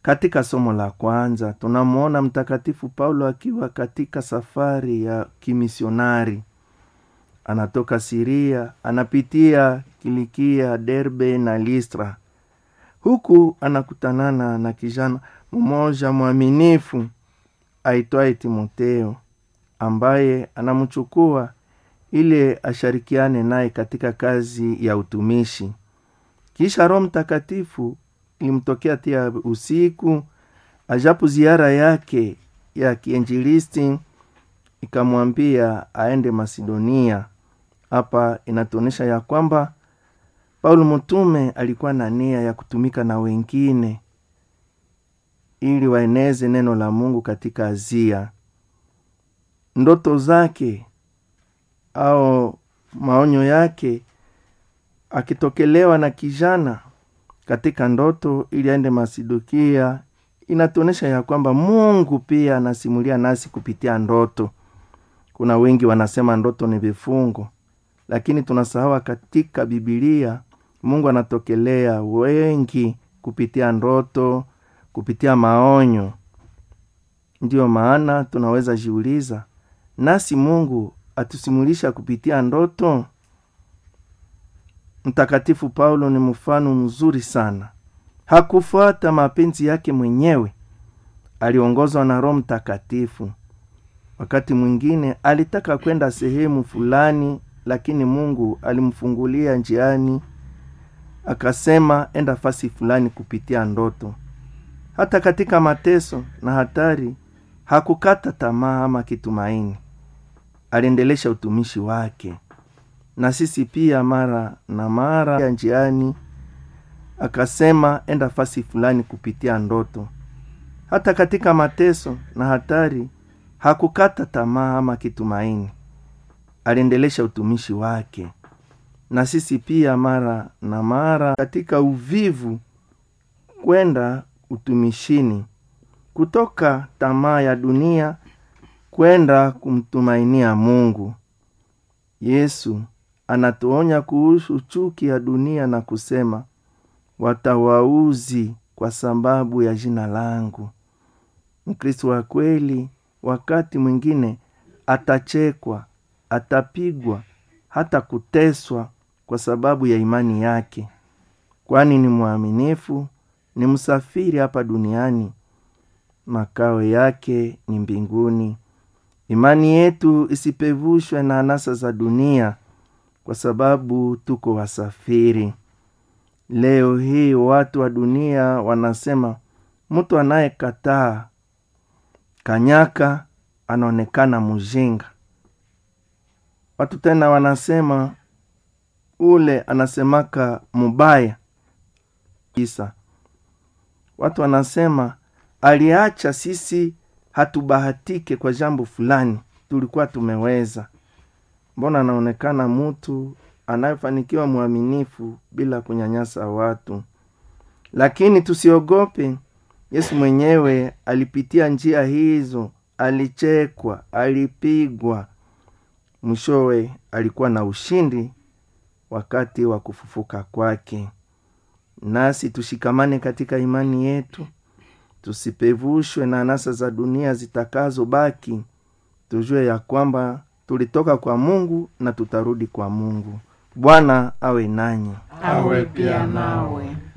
katika somo la kwanza tunamwona mtakatifu paulo akiwa katika safari ya kimisionari anatoka siria anapitia kilikia derbe na listra huku anakutanana na kijana mmoja mwaminifu aitwaye timoteo ambaye anamchukua ili ashirikiane naye katika kazi ya utumishi kisha roho mtakatifu ilimtokea tia usiku ajapo ziara yake ya kiinjilisti ikamwambia aende macedonia hapa inatuonyesha ya kwamba paulo mtume alikuwa na nia ya kutumika na wengine ili waeneze neno la mungu katika azia ndoto zake au maonyo yake akitokelewa na kijana katika ndoto ili aende masidukia inatuonyesha ya kwamba mungu pia anasimulia nasi kupitia ndoto kuna wengi wanasema ndoto ni vifungo lakini tunasahawa katika bibilia mungu anatokelea wengi kupitia ndoto kupitia maonyo ndiyo maana tunaweza jiuliza nasi mungu atusimulisha kupitia ndoto mtakatifu paulo ni mfano mzuri sana hakufuata mapenzi yake mwenyewe aliongozwa na roho mtakatifu wakati mwingine alitaka kwenda sehemu fulani lakini mungu alimfungulia njiani akasema enda fasi fulani kupitia ndoto hata katika mateso na hatari hakukata tamaa ama kitumaini aliendelesha utumishi wake na sisi pia mara na mara ya njiani akasema enda fasi fulani kupitia ndoto hata katika mateso na hatari hakukata tamaa ama kitumaini aliendelesha utumishi wake na sisi pia mara na mara katika uvivu kwenda utumishini kutoka tamaa ya dunia kwenda kumtumainia mungu yesu anatuonya kuhusu chuki ya dunia na kusema watawauzi kwa sababu ya jina langu mkristo wa kweli wakati mwingine atachekwa atapigwa hata kuteswa kwa sababu ya imani yake kwani ni mwaminifu ni msafiri hapa duniani makao yake ni mbinguni imani yetu isipevushwe na anasa za dunia kwa sababu tuko wasafiri leo hii watu wa dunia wanasema mtu anayekataa kanyaka anaonekana mjinga watu tena wanasema ule anasemaka mubaya kisa watu wanasema aliacha sisi hatubahatike kwa jambo fulani tulikuwa tumeweza mbona anaonekana mtu anayefanikiwa mwaminifu bila kunyanyasa watu lakini tusiogope yesu mwenyewe alipitia njia hizo alichekwa alipigwa mwishowe alikuwa na ushindi wakati wa kufufuka kwake nasi tushikamane katika imani yetu tusipevushwe na anasa za dunia zitakazobaki tujue ya kwamba tulitoka kwa mungu na tutarudi kwa mungu bwana awe nanyi awe pia nawe